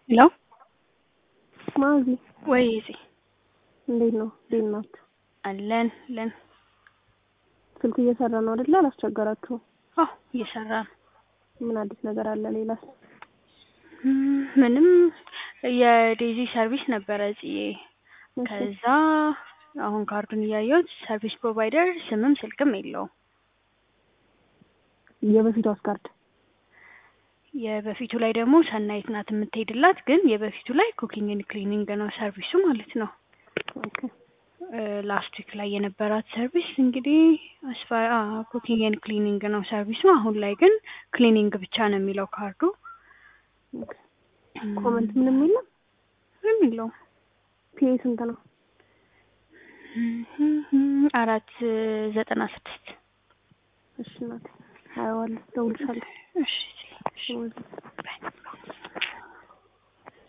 ሄሎ ማዚ ወይ ዜ እንዴት ነው? እንዴት ናችሁ? አለን ለን ስልኩ እየሰራ ነው አይደለ? አላስቸገራችሁም? አዎ እየሰራ ነው። ምን አዲስ ነገር አለ? ሌላስ? እም፣ ምንም የዴዚ ሰርቪስ ነበረ ጽዬ። እሺ፣ ከዛ አሁን ካርዱን እያየሁት ሰርቪስ ፕሮቫይደር ስምም ስልክም የለውም። የበፊቷስ ካርድ የበፊቱ ላይ ደግሞ ሰናይት ናት የምትሄድላት፣ ግን የበፊቱ ላይ ኩኪንግ ኤንድ ክሊኒንግ ነው ሰርቪሱ ማለት ነው። ኦኬ። ላስት ዊክ ላይ የነበራት ሰርቪስ እንግዲህ አስፋ ኩኪንግ ኤንድ ክሊኒንግ ነው ሰርቪሱ። አሁን ላይ ግን ክሊኒንግ ብቻ ነው የሚለው ካርዱ። ኦኬ። ኮመንት ምንም የለም። ምንም የለውም። ፒኤ ስንት ነው? አራት ዘጠና ስድስት እሺ እናቴ አየዋለሁ፣ እደውልልሻለሁ። እሺ እሺ